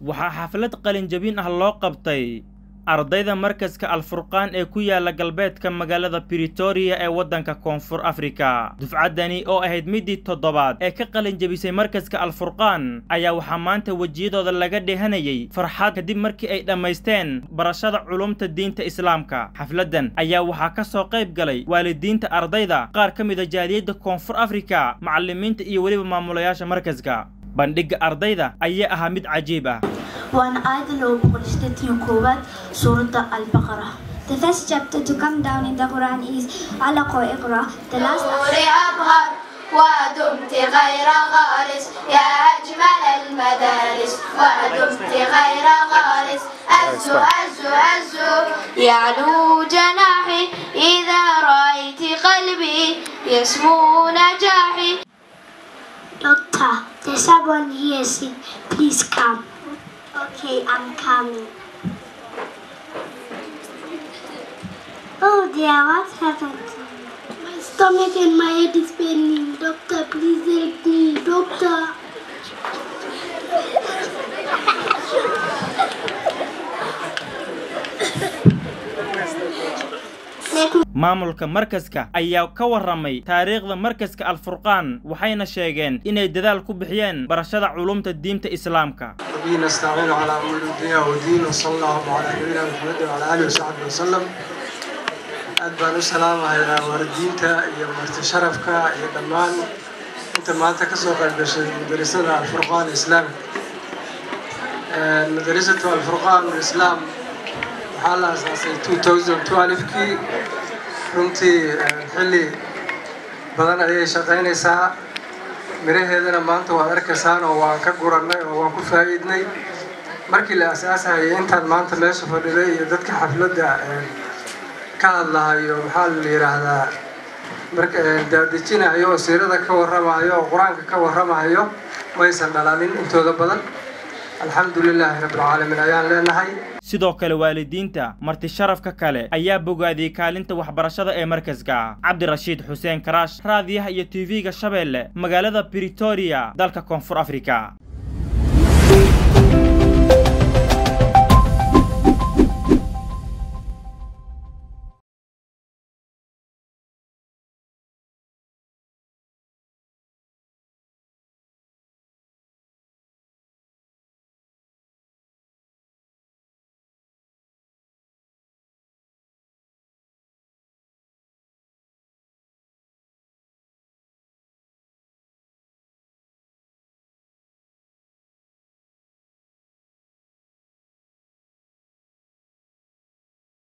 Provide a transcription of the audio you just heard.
waxaa xaflad qalinjabin ah loo qabtay ardayda markaska alfurqaan ee ku yaala galbeedka magaalada britoria ee waddanka koonfur afrika dufcaddani oo ahayd middii toddobaad ee ka qalinjabisay markaska alfurqaan ayaa waxaa maanta wejiyadooda laga dheehanayay farxad kadib markii ay dhammaysteen barashada culumta diinta islaamka xafladdan ayaa waxaa ka soo qayb galay waalidiinta ardayda qaar ka mida jaaliyadda koonfur afrika macallimiinta iyo weliba maamulayaasha markaska bandhigga ardayda ayaa ahaa mid cajiib ah waana aayadda loogu qorshtatio koowaad suuradda albaqara The first chapter to come down in the Quran is Alaq or Iqra. The last أظهر ودمت غير غارس يا أجمل المدارس ودمت غير غارس أزو أزو أزو يعلو جناحي إذا رأيت قلبي يسمو نجاحي Doctor, there's someone here sick. Please come. Okay, I'm coming. Oh dear, what happened? My stomach and my head is paining. Doctor, please help me. Doctor. Let me maamulka markaska ayaa ka warramay taariikhda markaska alfurqaan waxayna sheegeen inay dadaal ku bixiyeen barashada culumta diinta islaamka وبه نستعين على امور الدنيا والدين وصلى الله على نبينا محمد وعلى اله وصحبه وسلم aad baan u salaamahayaa waalidiinta iyo marti sharafka iyo dhammaan inta maanta ka soo qayb gashay madarasada alfurqaan islaam madarasatu alfurqaan islaam waxaa la asaasay 2012kii runtii xilli badan ayay shaqaynaysaa miraheedana maanta waad arkaysaan oo waan ka gurannay oo waan ku faa'iidnay markii la asaasahayay intaan maanta meesha fadhiday iyo dadka xafladda ka hadlahayo maxaa la yidhaahdaa marka daadejinayo oo siirada ka warramayo oo qur-aanka ka warramayo maysan dhalanin intooda badan alxamdu lilaahi rabbilcaalamiin ayaan leenahay sidoo kale waalidiinta marti sharafka kale ayaa bogaadiyey kaalinta waxbarashada ee markaska cabdirashiid xuseen karaash raadiyaha iyo tv-ga shabeelle magaalada britoria dalka koonfur afrika